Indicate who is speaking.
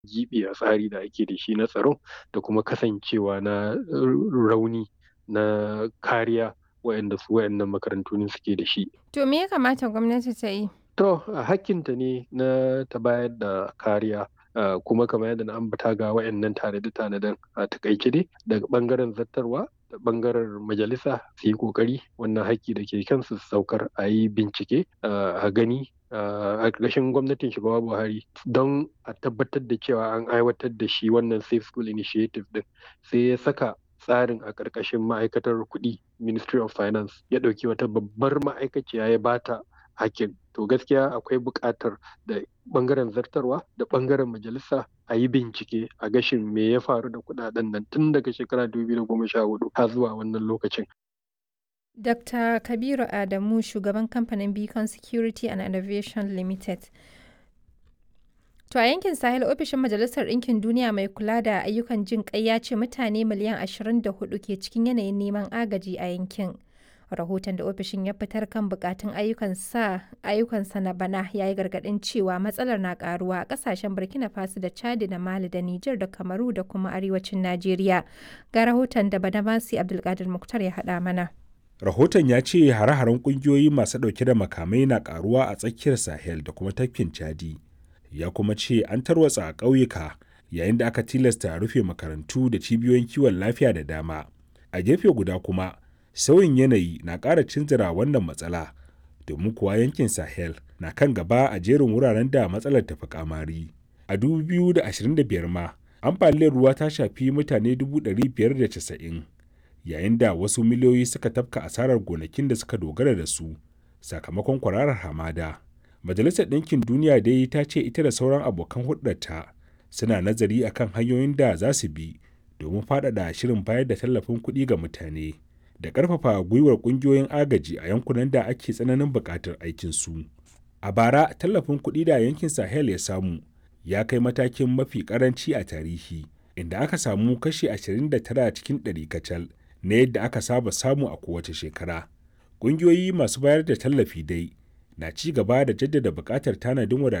Speaker 1: giɓi a tsari da ake da shi na tsaro da kuma kasancewa na rauni na kariya waɗanda su waɗannan makarantu ne suke da shi.
Speaker 2: To me ya kamata gwamnati ta yi?
Speaker 1: To hakkinta ne na ta bayar da kariya Uh, kuma kamar yadda na ambata ga wayannan tanade-tanaden a takaice dai daga bangaren zattarwa da bangaren majalisa su yi kokari wannan haƙƙi da ke kansu su saukar a yi bincike uh, a gani uh, a ƙarshen gwamnatin shugaba buhari don a tabbatar da cewa an aiwatar da shi wannan safe school initiative din sai ya saka tsarin a ƙarƙashin ma'aikatar kuɗi ministry of finance ya ɗauki wata babbar ma'aikaciya ya bata hakkin to gaskiya akwai buƙatar da ɓangaren zartarwa da ɓangaren majalisa a yi bincike a gashin me ya faru da kuɗaɗen nan tun daga shekara 2014 har zuwa wannan lokacin.
Speaker 2: Dr. Kabiru Adamu shugaban kamfanin Beacon Security and Innovation Limited. To a yankin Sahel ofishin Majalisar Ɗinkin Duniya mai kula da ayyukan jin ƙai ya ce mutane miliyan 24 ke cikin yanayin neman agaji a yankin. rahoton da ofishin ya fitar kan bukatun ayyukansa na bana ya yi gargadin cewa matsalar na karuwa a kasashen burkina faso da chadi da mali da niger da kamaru da kuma arewacin najeriya ga rahoton da badamasi abdulkadir muktar ya haɗa mana
Speaker 3: rahoton ya ce hare-haren kungiyoyi masu ɗauke da makamai na karuwa a tsakiyar sahel da kuma tafkin chadi ya kuma ce an tarwatsa a ƙauyuka yayin da aka tilasta rufe makarantu da cibiyoyin kiwon lafiya da dama a gefe guda kuma sauyin yanayi na ƙara cinzira wannan matsala domin kuwa yankin sahel na kan gaba a jerin wuraren da matsalar tafi kamari a 2025 ma ambaliyar ruwa ta shafi mutane 590 yayin da wasu miliyoyi suka tafka asarar gonakin da suka dogara da su sakamakon kwararar hamada majalisar ɗinkin duniya dai ta ce ita da sauran abokan hulɗarta suna nazari akan hanyoyin da za su bi domin faɗaɗa shirin bayar da tallafin kuɗi ga mutane da ƙarfafa gwiwar ƙungiyoyin agaji a yankunan da ake tsananin buƙatar aikinsu. A bara, tallafin kuɗi da yankin Sahel ya samu ya kai matakin mafi ƙaranci a tarihi, inda aka samu kashi 29 cikin ɗari kacal na yadda aka saba samu a kowace shekara. Ƙungiyoyi masu bayar da tallafi dai na ci gaba da jaddada buƙatar tanadin